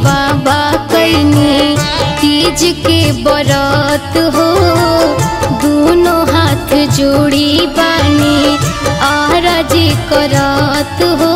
बाबा कैनी तीज के बरत हो दोनों हाथ जोड़ी बानी आरजी करत हो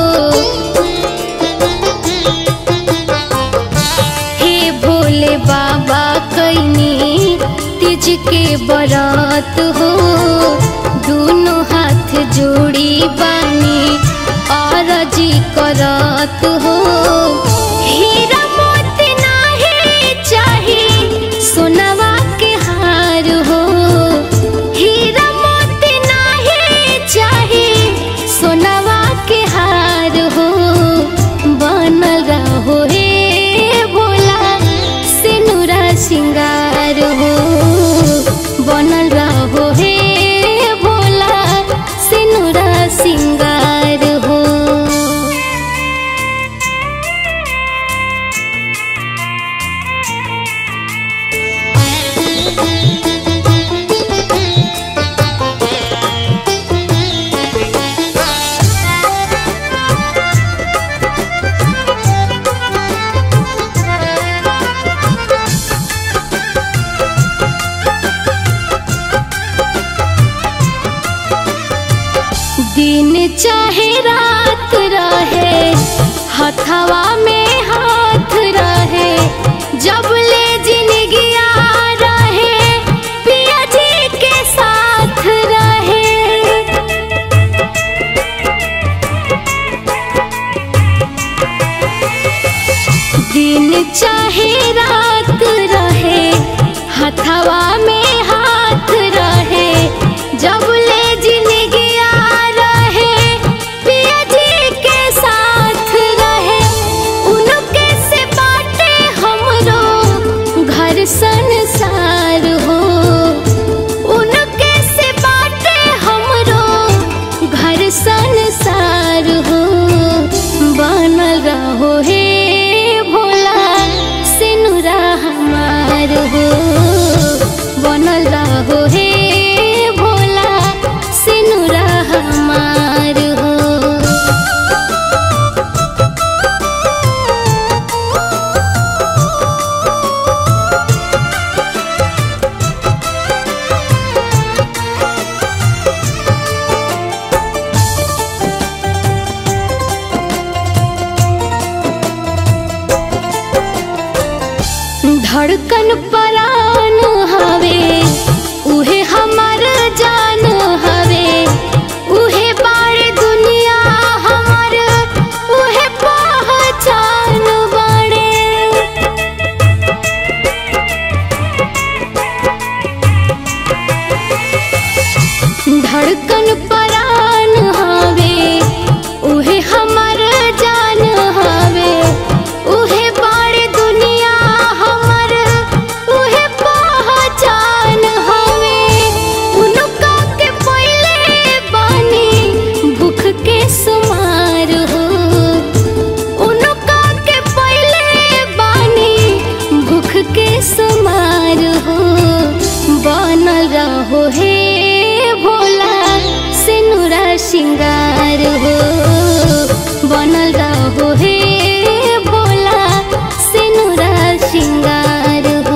हे भोले बाबा कैनी तीज के बरत हो दोनों हाथ जोड़ी बानी आरजी करत हो हीरा मोती नाही चाही सोनवा के हार हो हीरा मोती नाही चाही सोनवा के हार हो बनल रहो हे भोला सिनुरा सिंगार हो बनल रहो हे भोला सिनुरा सिंगार हो दिन चाहे रात रहे हथवा में हाथ रहे जब ले जिंदगिया रहे पिया जी के साथ रहे दिन चाहे रात रहे हथवा में हाथ रहे जब ले जिंदगिया रहे पिया जी के साथ रहे उनके से बाटे हमरो घर संसार हो उनके से बाटे हमरो घर संसार हो बनल रहो हे भोला सिनुरा हमार हो बनल रहो हे भोला सिनुरा हमार हो धड़कन परान हवे उहे हमर जान हवे उहे बाड़ दुनिया हमर उहे पहचान बाड़े धड़कन परान हवे उहे हमर जान हवे उहे बाड़ दुनिया हमर उहे पहचान हवे उनका के पहिले बानी भूख के सुमार हो उनका के पहिले बानी भूख के सुमार हो बनल रहो हे भोला सिनुरा सिंगार हो बनल रहो हे भोला सिनुरा सिंगार हो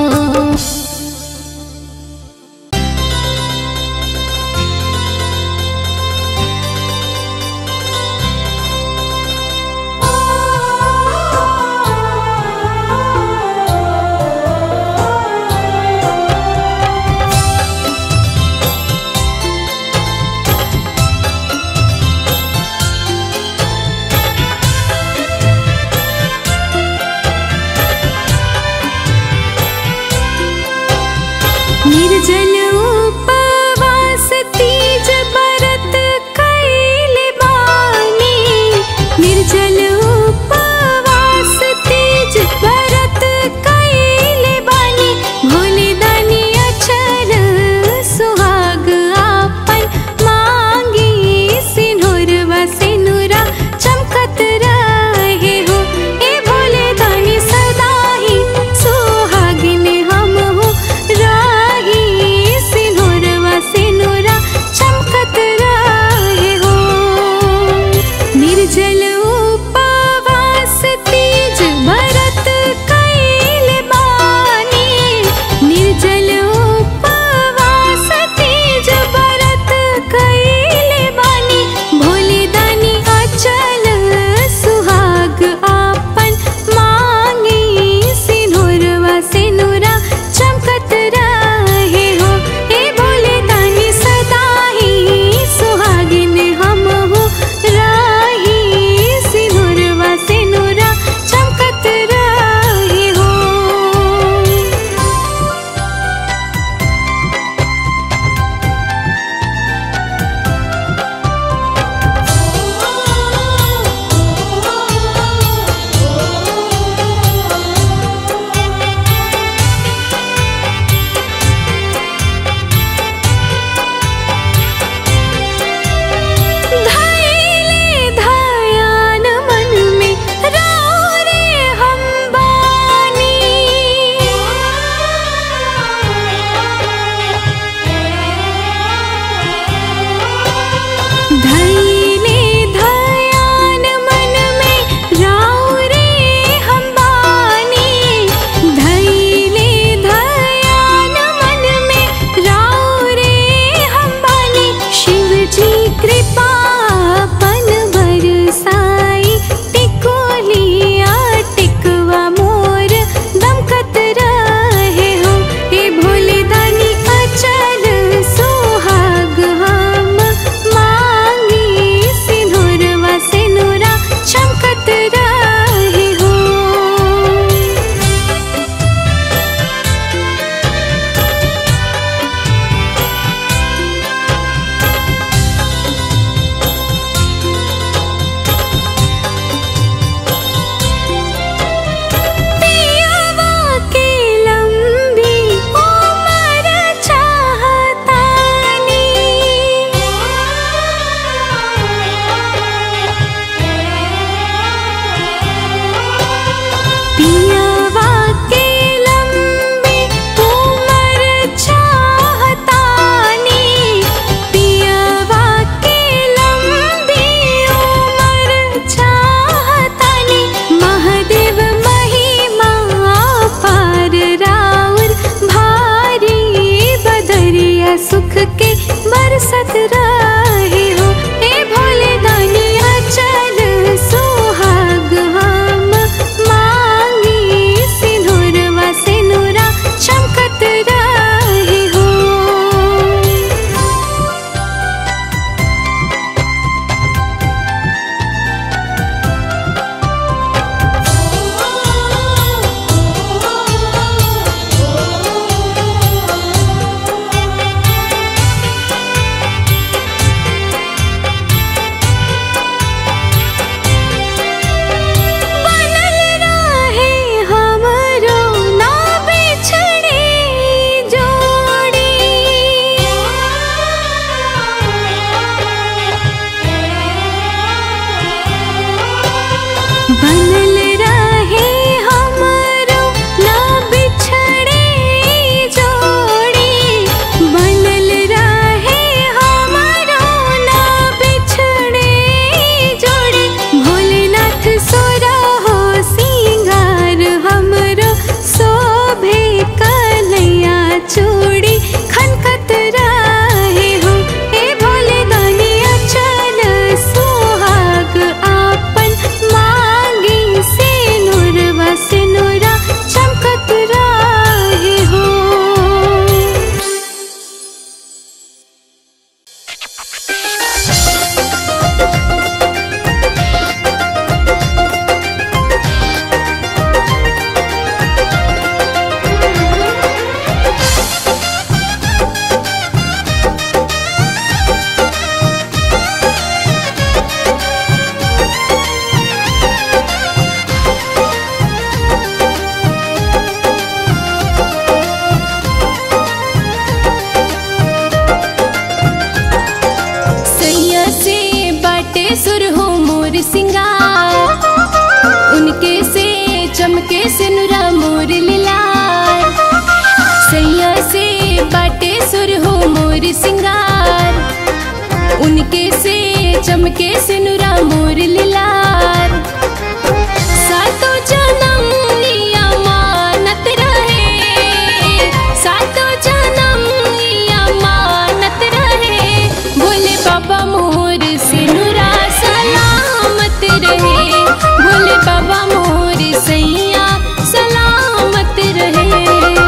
सुर हो मोर सिंगार उनके से चमके से नुरा मोर लिलार सैया से बाटे सुर हो मोर सिंगार उनके से चमके से नुरा मोर लिलार सातो जन्म लिया मानत रहे सातो जन्म लिया मानत रहे भोले बाबा मोर सिनुरा सलामत रहे भोले बाबा मोर सैया सलामत रहे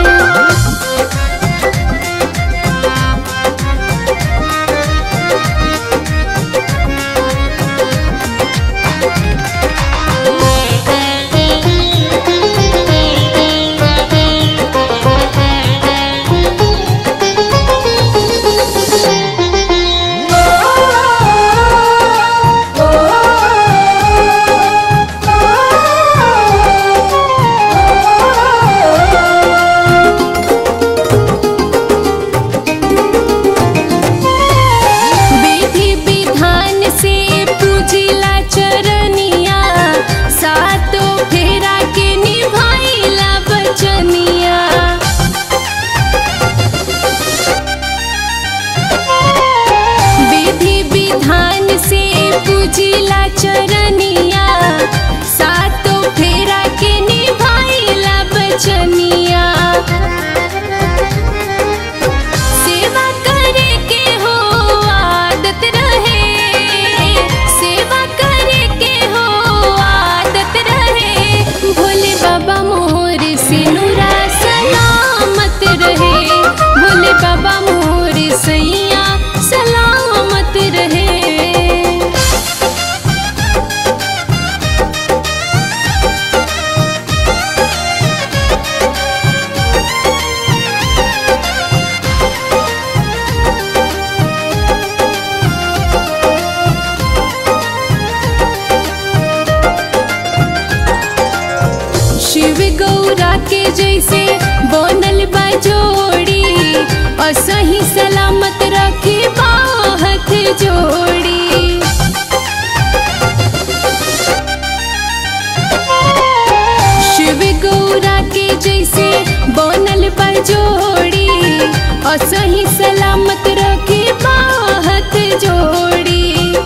विधि विधान से पूजिला चरनिया सातो फेरा के निभाइला बचनिया विधि विधान से पूजिला चरनिया सातो फेरा के निभाइला बचनिया सेवा करे के हो आदत रहे सेवा करे के हो आदत रहे भोले बाबा मोर सिनुरा सलामत रहे भोले बाबा मोर सैया सलामत रहे शिव गौरा के जैसे बनल बा जोड़ी असही सलामत रखे बाहत जोड़ी शिव गौरा के जैसे बनल बा जोड़ी असही सलामत रखे बाहत जोड़ी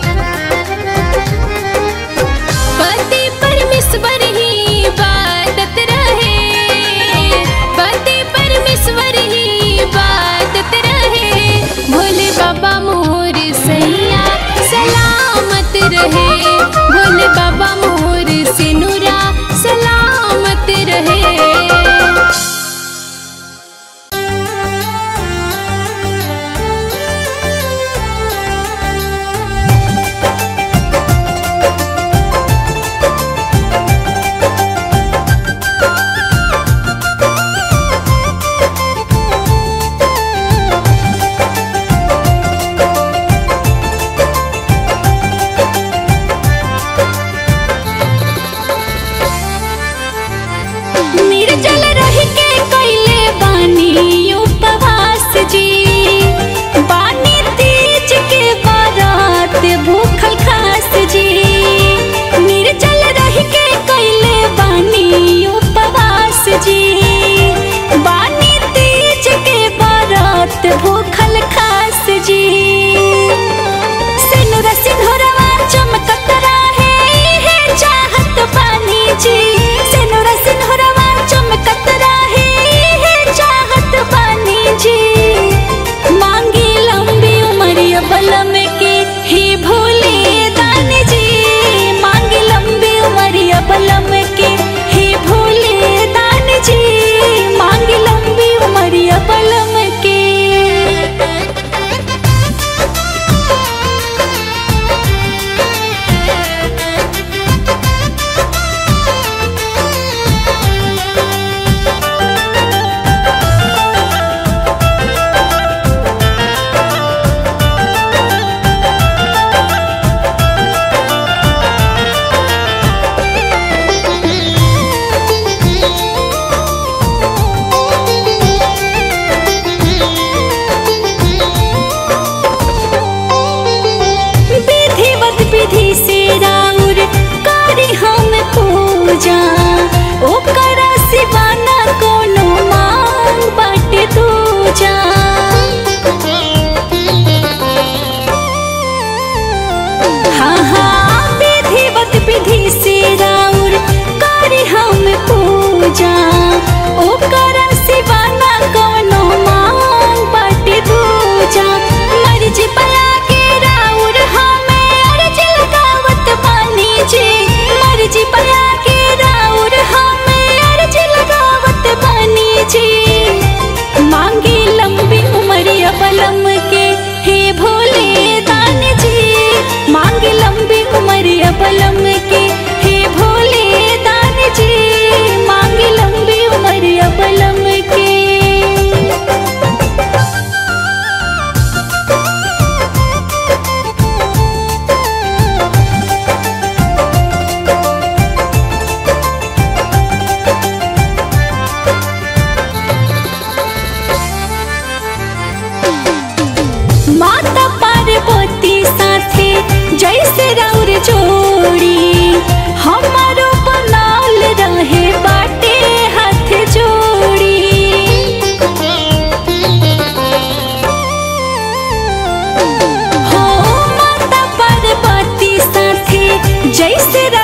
पति परमेश्वर ही इबादत रहे पति परमेश्वर ही इबादत रहे भोले बाबा मोर सैया सलामत रहे भोले बाबा मोर सिनुरा सलामत रहे पूजा ओकरा सिवाना कोनो मांग बाटे दूजा हाँ हाँ विधिवत विधि से राउर करी हम पूजा ओकरा सिवाना कोनो मांग बाटे दूजा मर्जी पया के राउर हमें अर्ज लगावत बानी जी मर्जी पया के राउर हमें अर्ज लगावत बानी जी मांगे लंबी उमरिया बलम के हे भोले दान जी मांगे लंबी उमरिया बलम के हे भोले दान जी मांगे लंबी उमरिया बलम के माता पार्वती साथे जैसे राउर जोड़ी हमारो बनाल रहे बाटे हाथ जोड़ी हो माता पार्वती साथे जैसे